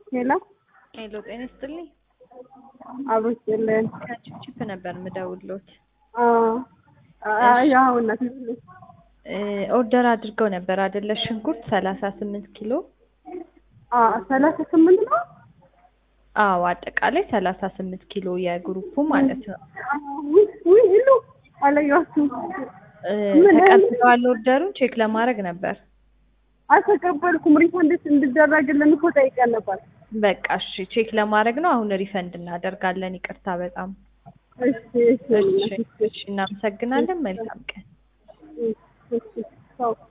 ሄሎ ሄሎ ጤና ይስጥልኝ። አብሮ ይስጥልን። ከቺፕ ነበር የምደውልዎት። ያው እናት ኦርደር አድርገው ነበር አይደለ? ሽንኩርት ሰላሳ ስምንት ኪሎ ሰላሳ ስምንት ነው። አዎ አጠቃላይ ሰላሳ ስምንት ኪሎ የግሩፑ ማለት ነው። ውይ ሁሉ አላየኋችሁም። እ ተቀብለዋል ኦርደሩን ቼክ ለማድረግ ነበር። አልተቀበልኩም። ሪፈንድ እንድደረግልን እኮ ጠይቀን ነበር። በቃ እሺ ቼክ ለማድረግ ነው። አሁን ሪፈንድ እናደርጋለን። ይቅርታ በጣም እሺ እሺ እሺ፣ እሺ እናመሰግናለን። መልካም ቀን። እሺ እሺ ቻው